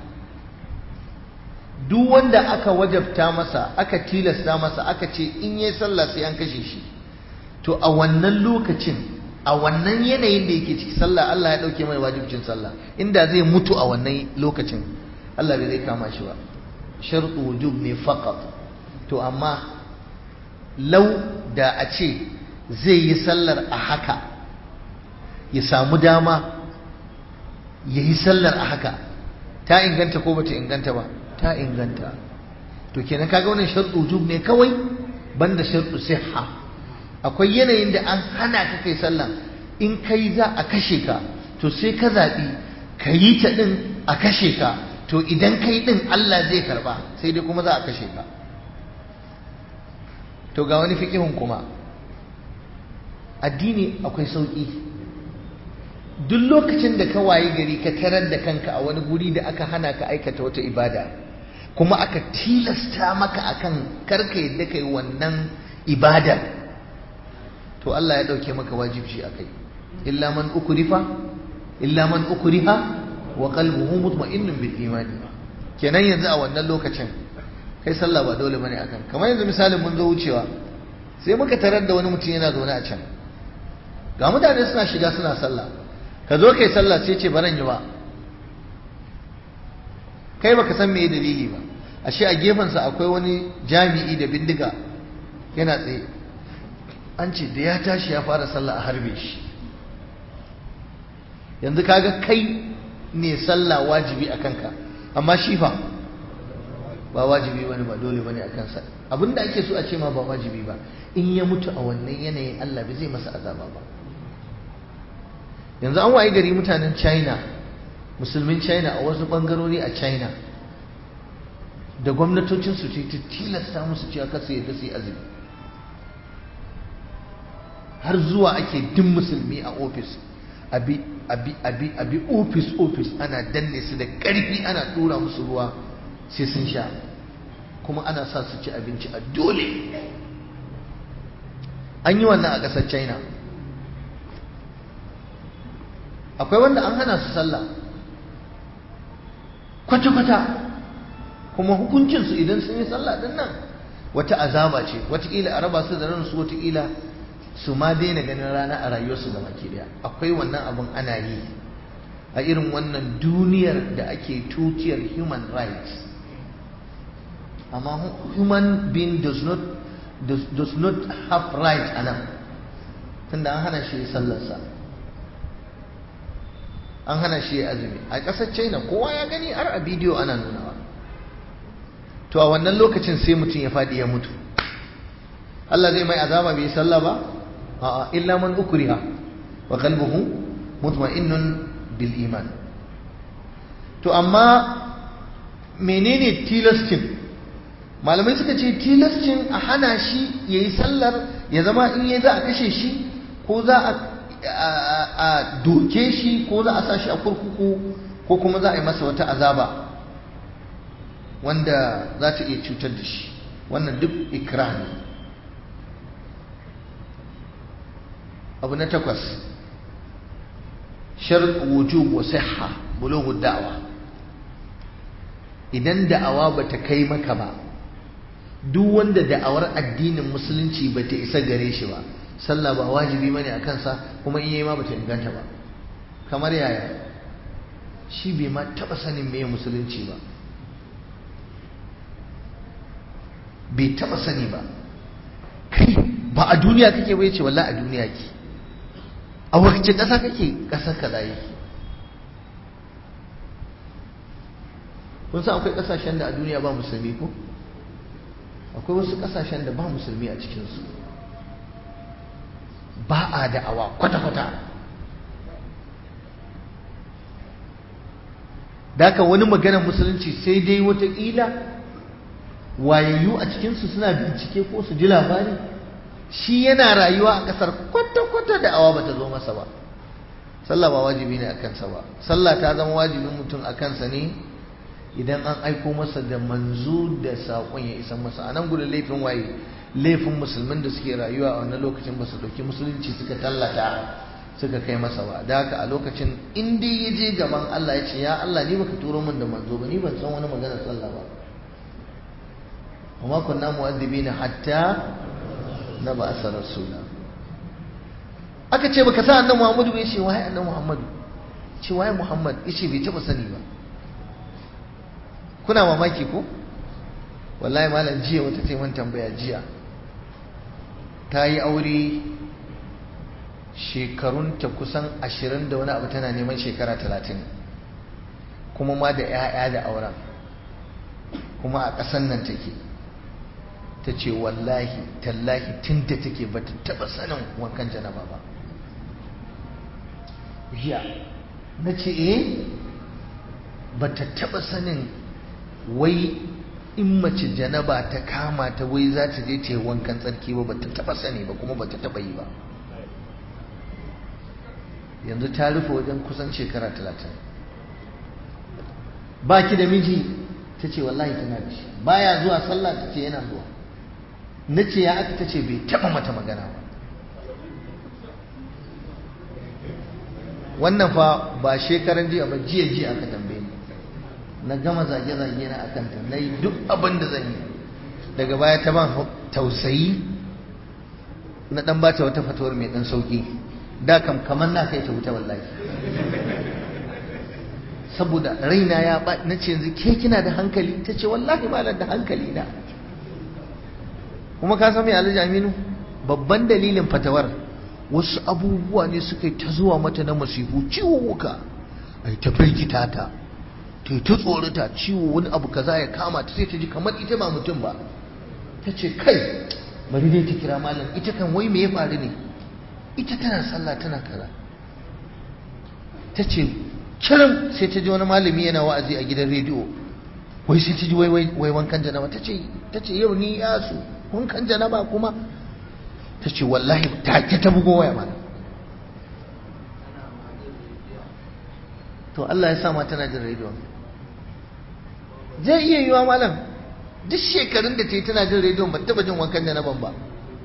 duk wanda aka wajabta masa aka tilasta masa aka ce in yayi sallah sai an kashe shi to a wannan lokacin a wannan yanayin da yake ciki sallah Allah ya dauke mai wajibcin sallah inda zai mutu a wannan lokacin Allah bai zai kama shi ba shartu wujub ne faqat to amma lau da a ce zai yi sallar a haka ya samu dama ya yi sallar a haka ta inganta ko bata inganta ba ta inganta to kenan kaga wannan shartu wujub ne kawai banda shartu sihha akwai yanayin da an hana ka kai sallah in kai za a kashe ka to sai ka zaɓi ka yi ta ɗin a kashe ka to idan kai ɗin Allah zai karba sai dai kuma za a kashe ka to ga wani fiƙihun kuma addini akwai sauƙi duk lokacin da ka wayi gari ka tarar da kanka a wani guri da aka hana ka aikata wata ibada kuma aka tilasta maka akan karka yadda kai wannan ibadar to Allah ya dauke maka wajibci akai illa man ukrifa illa man ukriha wa qalbuhu mutma'innun bil imani kenan yanzu a wannan lokacin kai sallah ba dole bane akan kamar yanzu misalin mun zo wucewa sai muka tarar da wani mutum yana zaune a can ga mutane suna shiga suna sallah ka zo kai sallah sai ce baran yi ba kai baka san me dalili ba ashe a gefensa akwai wani jami'i da bindiga yana tsaye an ce da ya tashi ya fara sallah a harbe shi yanzu kaga kai ne sallah wajibi a kanka amma shi fa ba wajibi bane ba dole bane a kansa abinda ake so a ce ma ba wajibi ba in ya mutu a wannan yanayin Allah bai zai masa azaba ba yanzu an waye gari mutanen China musulmin China a wasu bangarori a China da gwamnatocin su ta tilasta musu cewa kasu yadda su yi azumi har zuwa ake din musulmi a ofis abi abi abi abi ofis ofis ana danne su da karfi ana dora musu ruwa sai sun sha kuma ana sa su ci abinci a dole an yi wannan a ƙasar china akwai wanda an hana su sallah kwata-kwata kuma hukuncinsu idan sun yi sallah din nan wata azaba ce wataƙila a raba su da ransu wataƙila su ma daina ganin rana a rayuwarsu da baki daya akwai wannan abin ana yi a irin wannan duniyar da ake tutiyar human rights amma human being does not does, does not have right a nan tunda an hana shi sallarsa an hana shi azumi a ƙasar china kowa ya gani har a bidiyo ana nunawa to a wannan lokacin sai mutum ya faɗi ya mutu Allah zai mai azaba bai sallah ba a'a illa man ukriha wa qalbuhu mutma'innun bil iman to amma menene tilastin malamai suka ce tilastin a hana shi yayi sallar ya zama in yayi za a kashe shi ko za a a doke shi ko za a sa shi a kurkuku ko kuma za a yi masa wata azaba wanda za ta iya cutar da shi wannan duk ikra ne abu na takwas shart wujub wa sihha bulughu da'wa idan da'awa bata kai maka ba duk wanda da'awar addinin musulunci bata isa gare shi ba sallah ba wajibi bane a kansa kuma in yayi ma bata inganta ba kamar yaya shi bai ma taba sanin meye musulunci ba bai taba sani ba kai ba a duniya kake bai ce wallahi a duniya ke a wacce ƙasa kake ƙasar kaza yake kun san akwai ƙasashen da a duniya ba musulmi ko akwai wasu ƙasashen da ba musulmi a cikinsu ba a da'awa kwata-kwata Daka wani maganar musulunci sai dai wataƙila wayayyu a cikinsu suna bincike ko su ji labari shi yana rayuwa a ƙasar kwata-kwata da awa bata zo masa ba sallah ba wajibi ne a kansa ba sallah ta zama wajibin mutum a kansa ne idan an aiko masa da manzo da saƙon ya isa masa a nan gudun laifin waye laifin musulmin da suke rayuwa a wannan lokacin ba su ɗauki musulunci suka tallata suka kai masa ba da haka a lokacin in dai ya je gaban Allah ya ce ya Allah ni baka turo min da manzo ba ni ban san wani maganar sallah ba وما كنا مؤذبين حتى نبعث رسولا aka ce baka san annabi Muhammadu bai ce waye annabi Muhammadu ce waye Muhammad yace bai taba sani ba kuna mamaki ko wallahi malam jiya wata ce man tambaya jiya ta yi aure shekarunta kusan ashirin da wani abu tana neman shekara talatin kuma ma da 'ya'ya da auren kuma a ƙasan nan take ta ce wallahi tallahi tun da take ba ta taɓa sanin wankan janaba ba jiya na ce eh ba ta taɓa sanin wai in mace janaba ta kama ta wai za ta je ta yi wankan tsarki ba ba ta taɓa sani ba kuma ba ta taɓa yi ba yanzu ta rufe wajen kusan shekara talatin ba ki da miji ta ce wallahi tana da shi baya zuwa sallah ta ce yana zuwa na ce ya aka ta ce bai taɓa mata magana ba wannan fa ba shekaran jiya ba jiya jiya aka tambaye ni na gama zage-zage na akan ta na yi duk abin da zan yi daga baya ta ban tausayi na dan bata wata fatuwar mai dan sauki da kam kamar na kai ta wuta wallahi saboda raina ya ba na ce yanzu ke kina da hankali ta ce wallahi ba da hankali na kuma ka san me alhaji aminu babban dalilin fatawar wasu abubuwa ne suka yi ta zuwa mata na masifu ciwo wuka ai ta firgita ta ta yi ta tsorata ciwo wani abu kaza ya kama ta sai ta ji kamar ita ba mutum ba ta ce kai bari dai ta kira malam ita kan wai me ya faru ne ita tana sallah tana kaza ta ce kiran sai ta ji wani malami yana wa'azi a gidan rediyo wai sai ta ji wai wai wankan janaba ta ce ta ce yau ni yasu wankan janaba kuma ta ce wallahi take ta bugo waya mana to Allah ya sa ma tana jin rediyo zai iya yiwa malam duk shekarun da ta yi tana jin rediyo ba taba jin wankan janaban ba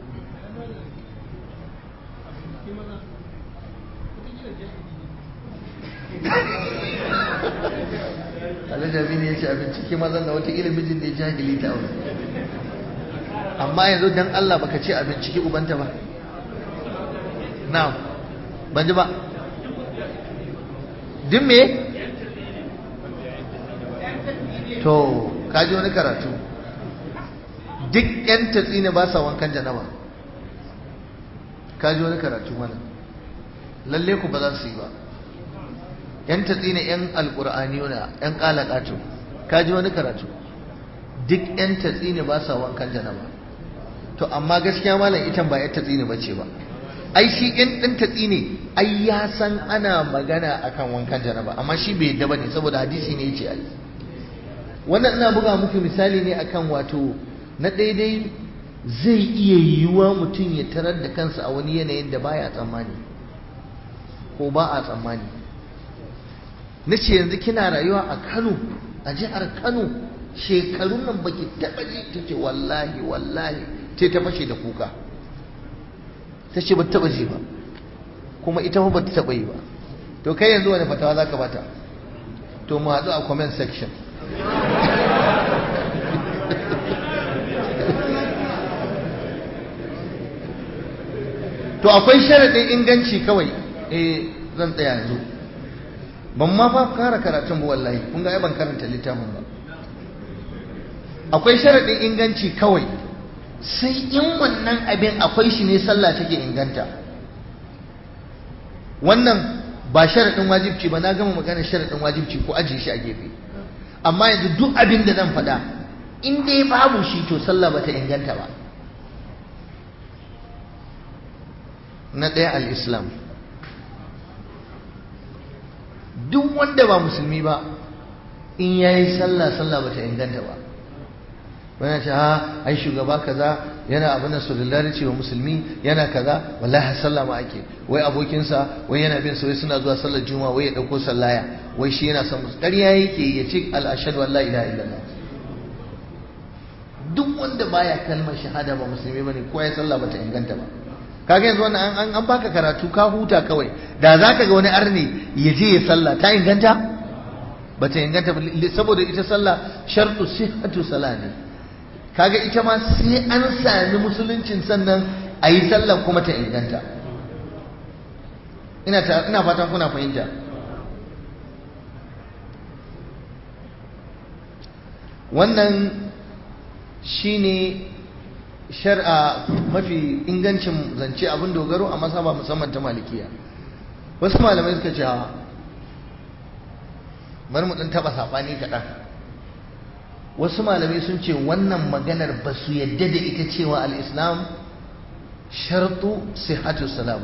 Alhaji Aminu ya ce a bincike mazan da wata ilimin da ya jahili ta aure amma yanzu dan Allah baka ce a binciki ubanta ba na'am ban ji ba din me to kaji wani karatu duk yan tatsi ne ba sa wankan janaba kaji wani karatu mana lalle ku ba za su yi ba yan tatsi ne yan alkur'aniyuna yan kalakatu kaji wani karatu duk yan tatsi ne ba sa wankan janaba to amma gaskiya malam itan ba yar tatsi ne bace ba ai shi in din tatsi ne ai ya san ana magana akan wankan janaba amma shi bai yadda bane saboda hadisi ne yace ai wannan ina buga muku misali ne akan wato na daidai zai iya yiwuwa mutum ya tarar da kansa a wani yanayin da baya tsammani ko ba a tsammani na ce yanzu kina rayuwa a Kano a jihar Kano shekarun nan baki taɓa ji ta ce wallahi wallahi sai ta fashe da kuka ta ce ba taɓa ji ba kuma ita ba ta taɓa yi ba to kai yanzu wani fatawa za ka bata to mu haɗu a comment section to akwai sharaɗin inganci kawai eh zan tsaya yanzu ban ma fa kara karatun ba wallahi kun ga ban karanta littafin ba akwai sharaɗin inganci kawai sai in wannan abin akwai shi ne sallah take inganta wannan ba sharaɗin wajibci ba na gama magana sharaɗin wajibci ko ajiye shi a gefe amma yanzu duk abin da zan faɗa in dai babu shi to sallah ba ta inganta ba na ɗaya al-islam duk wanda ba musulmi ba in yayi sallah sallah ba ta inganta ba wani ce ha ai shugaba kaza yana abin da solidarity wa musulmi yana kaza wallahi sallah ma ake wai abokinsa wai yana bin wai suna zuwa sallar juma'a wai ya dauko sallaya wai shi yana son musu ƙarya yake ya ce al ashhadu an la ilaha illallah duk wanda baya kalmar shahada ba musulmi bane ko ya sallah bata inganta ba kaga yanzu wannan an an baka karatu ka huta kawai da zaka ga wani arni ya je ya sallah ta inganta bata inganta saboda ita sallah shartu sihhatu salah ne kaga ita ma sai an sami musuluncin sannan a yi sallan kuma ta inganta ina ina fatan kuna fahimta wannan shine shar'a mafi ingancin zance abin dogaro a masaba musamman ta malikiya wasu malamai suka ce bari mu dan taba sabani kaɗan wasu malamai sun ce wannan maganar ba su yadda da ita cewa al-islam shartu sihhatu salama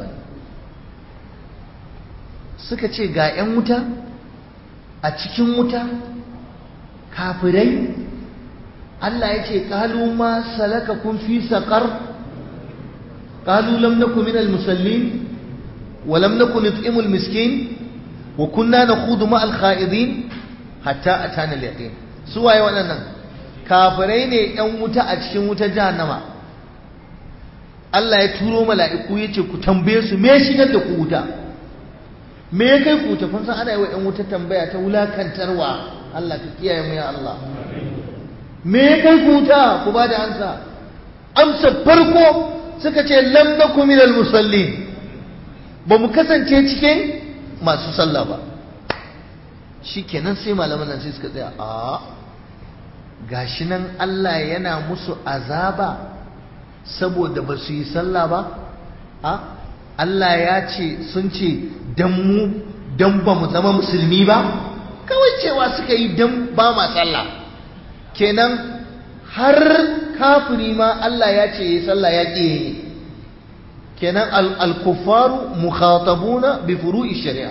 suka ce ga 'yan wuta a cikin wuta kafirai Allah ya ce ƙalu ma salaka kun fi saƙar ƙalu lam naku min al-musallin wa lam naku nut'imul miskin wa kunna nakhudu ma al-kha'idin hatta atana al-yaqin su waye waɗannan kafirai ne ƴan wuta a cikin wutar jahannama Allah ya turo mala'iku ya ce ku tambaye su me shigar da ku wuta me ya kai ku wuta kun san ana yi wa ƴan wuta tambaya ta wulakantarwa Allah ka kiyaye mu ya Allah me ya kai ku wuta ku ba da ansa amsa farko suka ce lam naku minal musallin ba mu kasance cikin masu sallah ba shikenan sai malaman nan sai suka tsaya a gashi nan Allah yana musu azaba saboda ba su yi sallah ba a Allah ya ce sun ce dan mu dan ba mu zama musulmi ba kawai cewa suka yi dan ba ma sallah kenan har kafiri ma Allah ya ce yi sallah ya ƙi yi kenan al-kuffaru mukhatabuna bi furu'i shari'a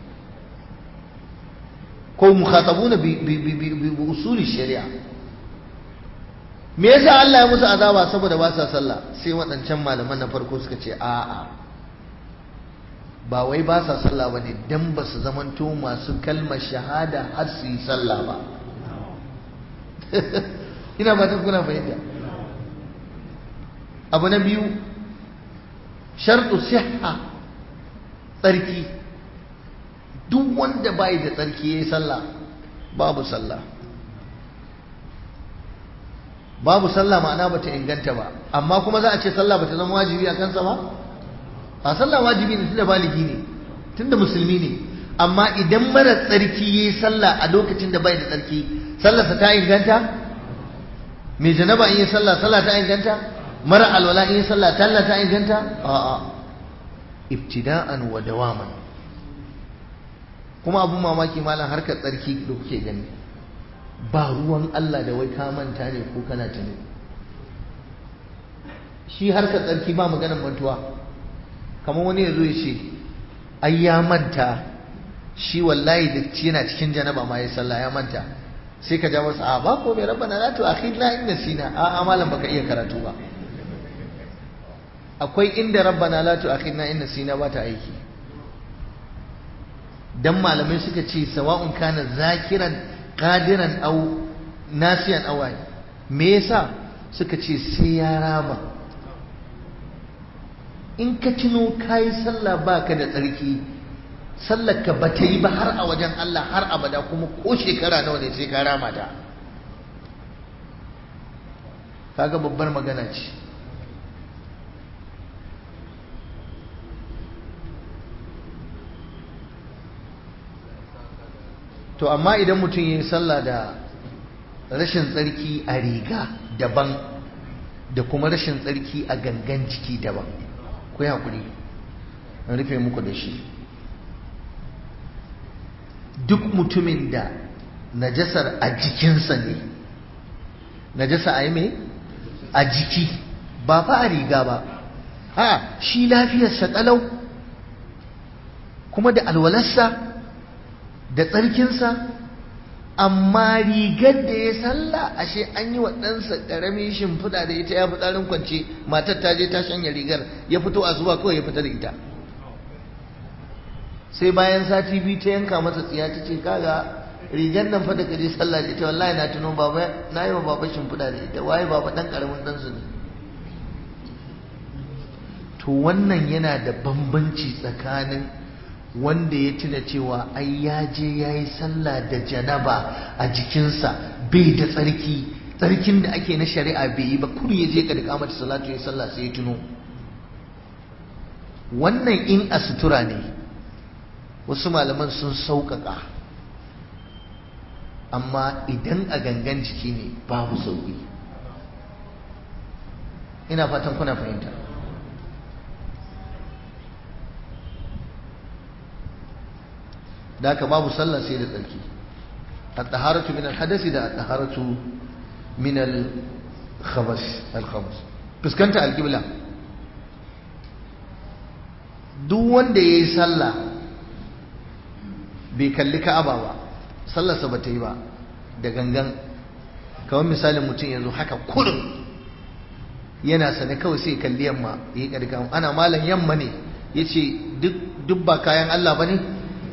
ko mukhatabuna bi bi usuli shari'a me yasa Allah ya musu azaba saboda ba sa sallah sai waɗancan malaman na farko suka ce a'a ba wai ba sa sallah bane dan ba su zamanto masu kalmar shahada har su yi sallah ba ina ba ta kuna fahimta abu na biyu sharɗu siha tsarki duk wanda bai da tsarki ya yi sallah babu sallah babu sallah ma'ana ba ta inganta ba amma kuma za a ce sallah ba ta zama wajibi a kansa ba a sallah wajibi ne tunda baligi ne tunda musulmi ne amma idan mara tsarki ya yi sallah a lokacin da bai da tsarki sallarsa ta inganta mai janaba in yi sallah sallah ta inganta mara alwala in yi sallah sallah ta inganta a'a ibtida'an wa dawaman kuma abun mamaki malam harkar tsarki da kuke gani ba ruwan Allah da wai ka manta ne ko kana tuni shi harkar tsarki ba maganar mantuwa kamar wani ya zo ya ce ai ya manta shi wallahi da yana cikin janaba ma ya sallah ya manta sai ka ja masa a ba ko mai rabbana la tu'akhidna in nasina a amalan baka iya karatu ba akwai inda rabbana la tu'akhidna in nasina ba ta aiki dan malamai suka ce sawa'un kana zakiran qadiran aw nasiyan aw me yasa suka ce sai ya rama in ka tuno kayi sallah baka da tsarki sallar ka bata yi ba har a wajen Allah har abada kuma ko shekara nawa ne sai ka rama ta kaga babbar magana ce to amma idan mutum ya yi sallah da rashin tsarki a riga daban da kuma rashin tsarki a gangan jiki daban ku yi haƙuri in rufe muku da shi duk mutumin da najasar a jikinsa ne najasa a yi mai a jiki ba fa a riga ba ha shi lafiyarsa ƙalau kuma da alwalarsa da tsarkinsa amma rigar da ya salla ashe an yi wa ɗansa ƙaramin shimfiɗa da ita ya fi tsarin kwance matar ta je ta shanya rigar ya fito a zuwa kawai ya fita da ita sai bayan sati biyu ta yanka masa tsiya ta ce kaga rigar nan fa da kaje sallah da ita wallahi na tuno baba na yi wa baba shimfiɗa da ita waye baba ɗan ƙaramin ɗansu ne to wannan yana da bambanci tsakanin wanda ya tuna cewa ai ya je ya yi sallah da janaba a jikinsa bai da tsarki tsarkin da ake na shari'a bai yi ba kudu ya je ka da kamata salatu ya sallah sai ya tuno wannan in a sutura ne wasu malaman sun sauƙaƙa amma idan a gangan jiki ne babu sauƙi ina fatan kuna fahimta da haka babu sallah sai da tsarki at-taharatu min al-hadasi da at-taharatu min al-khabas al-khabas fuskanta al-qibla duk wanda yayi sallah bai kalli ka'aba ba sallarsa ba ta yi ba da gangan kawai misalin mutum yanzu haka kurin yana sane kawai sai kalli yamma ya yi ƙarƙa ana malam yamma ne ya ce duk ba kayan Allah ba ne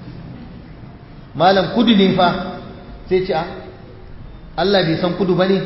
malam kudu ne fa sai ce a Allah bai san kudu ba ne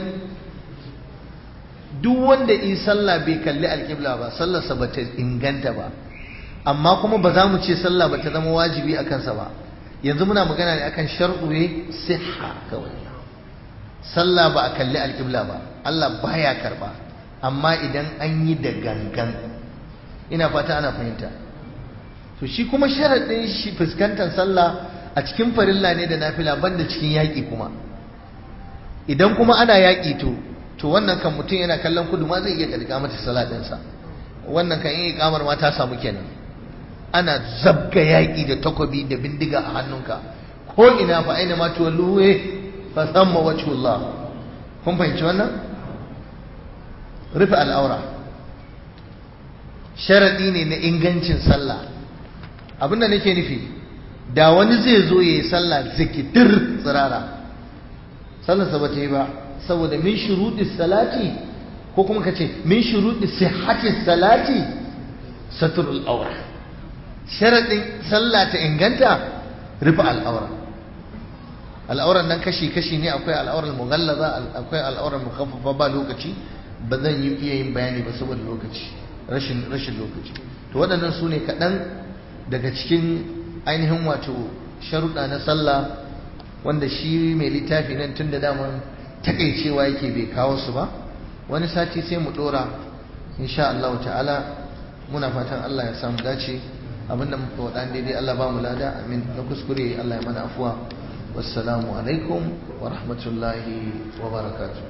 duk wanda yi sallah bai kalli alƙibla ba sallarsa ba ta inganta ba amma kuma ba za mu ce sallah ba ta zama wajibi a kansa ba yanzu muna magana ne akan sharɗuye siha kawai sallah ba a kalli alƙibla ba Allah baya karba amma idan an yi da gangan ina fata ana fahimta to shi kuma sharaɗin shi fuskantar sallah a cikin farilla ne da nafila banda cikin yaƙi kuma idan kuma ana yaƙi to to wannan kan mutum yana kallon kudu ma zai iya ƙarƙa mata salatinsa wannan kan yi kamar ma ta samu kenan ana zabga yaƙi da takobi da bindiga a hannunka ko ina fa aina ma tuwalluwe fa samma wajhullah kun fahimci wannan rufe al'aura sharaɗi ne na ingancin sallah abinda nake nufi da wani zai zo ya yi sallah zikitir tsirara sallarsa ba ta yi ba saboda min shuruɗi salati ko kuma ka ce min shuruɗi sihhatis salati saturul aura sharaɗin sallah ta inganta rufe al'aura al'auran nan kashi-kashi ne akwai al'aurar mughallaza akwai al'aurar mukhaffafa ba lokaci ba zan yi iya yin bayani ba saboda lokaci rashin rashin lokaci to waɗannan su ne kaɗan daga cikin ainihin wato sharuɗa na sallah wanda shi mai littafi nan tun da daman takaicewa yake bai kawo su ba wani sati sai mu ɗora insha Allah ta'ala muna fatan Allah ya samu dace abinda muka waɗa daidai Allah ba mu lada amin na kuskure Allah ya mana afuwa wassalamu alaikum wa rahmatullahi wa barakatuh